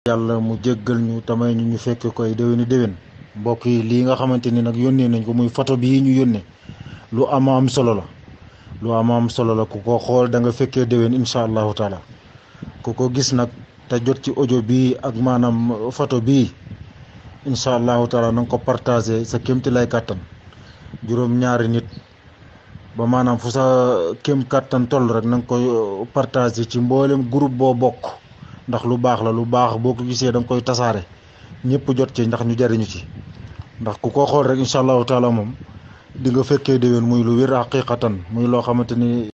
yàlla mu jéggal ñu tamay ñu ñu fekk koy déwéni déwén mbokk yi lii nga xamante ni nag yónnee nañ ko muy photo bii ñu yónnee lu ama am solo la lu ama am solo la ku ko xool da nga fekkee déwén incha allahu taala ku ko gis nag te jot ci audio bii ak maanaam photo bii incha allahu taala na nga ko partagé sa kémti lay kàttan juróom ñaari nit ba maanaam fu sa kéem kàttan toll rek na nga koy partagé ci mboolem groupe boo bokk ndax lu baax la lu baax boo ko gisee da nga koy tasaare ñëpp jot ci ndax ñu jariñu ci ndax ku ko xool rek incha allahu taala moom di nga fekkee déwén muy lu wér haqiqatan muy loo xamante ni